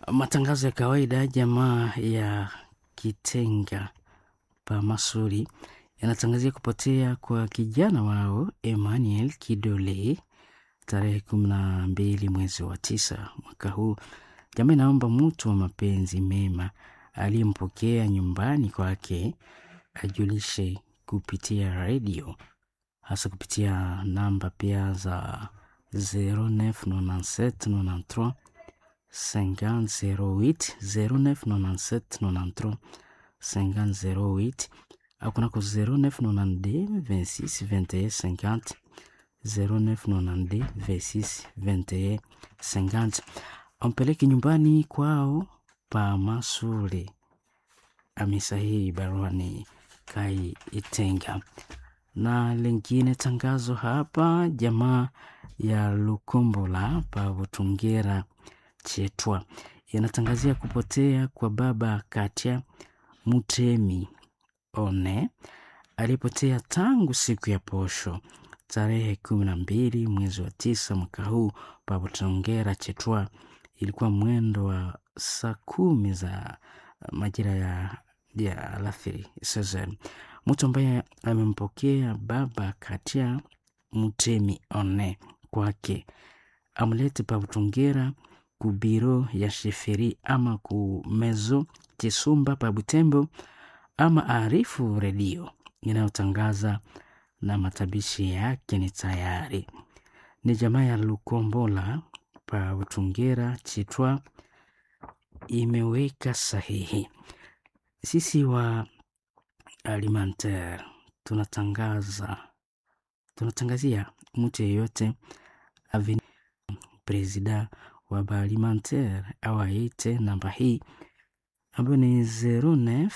matangazo ya kawaida jamaa ya Kitenga pa Masuri yanatangazia kupotea kwa kijana wao Emmanuel Kidole tarehe kumi na mbili mwezi wa tisa mwaka huu. Jamaa inaomba mtu wa mapenzi mema aliyempokea nyumbani kwake ajulishe kupitia redio, hasa kupitia namba pia za 099793 5008 099793 5008 au kunako 0992 26 21 50 0992 26 21 50 ampeleke nyumbani kwao pa Masule. Amesahihi baruani Kai Itenga. Na lingine tangazo hapa, jamaa ya Lukombola pa Butungera Chetwa yanatangazia kupotea kwa baba Katia Mutemi One aliyepotea tangu siku ya posho tarehe kumi na mbili mwezi wa tisa mwaka huu pa Butungera Chetwa. Ilikuwa mwendo wa saa kumi za majira ya, ya alasiri season. Mtu ambaye amempokea baba Katia Mutemi One kwake amlete pa Butungera ku biro ya sheferi ama ku mezo Kisumba pa Butembo ama arifu redio inayotangaza na matabishi yake ni tayari. Ni jamaa ya Lukombola pa Butungera Chitwa imeweka sahihi. Sisi wa Alimentaire tunatangaza tunatangazia mtu yeyote aveni presida wa Baalimentaire au aite namba hii ambayo ni 09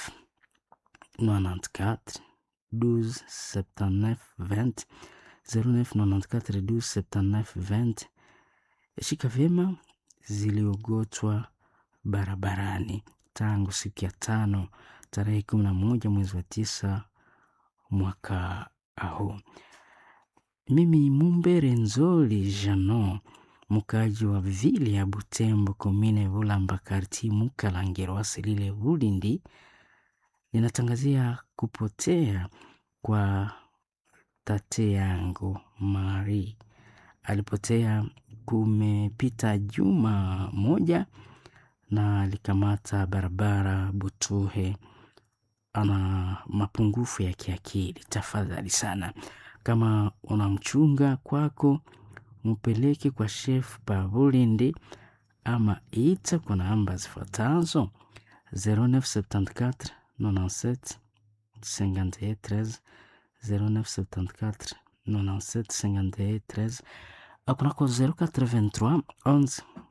94 12 79 20 09 94 12 79 20. Shika vyema ziliogotwa barabarani tangu siku ya tano tarehe kumi na moja mwezi wa tisa mwaka huu. Mimi Mumbere Nzoli Jano, mkaji wa vile ya Butembo, komine Bulamba, karti Mukalangiro, Wasilile, Bulindi, ninatangazia kupotea kwa tate yangu Mari. Alipotea kumepita juma moja na alikamata barabara Butuhe. Ana mapungufu ya kiakili. Tafadhali sana, kama unamchunga kwako, mpeleke kwa chef pa Bulindi ama ita kwa namba zifuatazo 0974 97 51 13 0974 97 51 13 au kunako 083 11